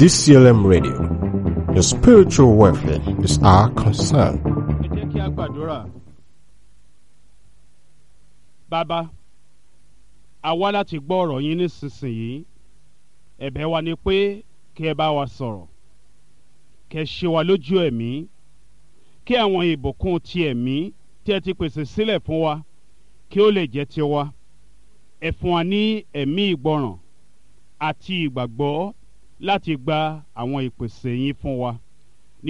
DCLM Radio. Your spiritual welfare is our concern. ẹ jẹ́ kí a gbàdúrà. bàbá a wá láti gbọ́ ọ̀rọ̀ yín nísinsìnyí ẹ̀bẹ̀ wa ni pé kí ẹ bá wa sọ̀rọ̀ kí ẹ ṣe wa lójú ẹ̀mí kí àwọn ìbùkún ti ẹ̀mí tí ẹ ti pèsè sílẹ̀ fún wa kí ó lè jẹ́ tiwa ẹ fún wa ní ẹ̀mí ìgbọràn àti ìgbàgbọ́ láti gba àwọn ìpèsè yín fún wa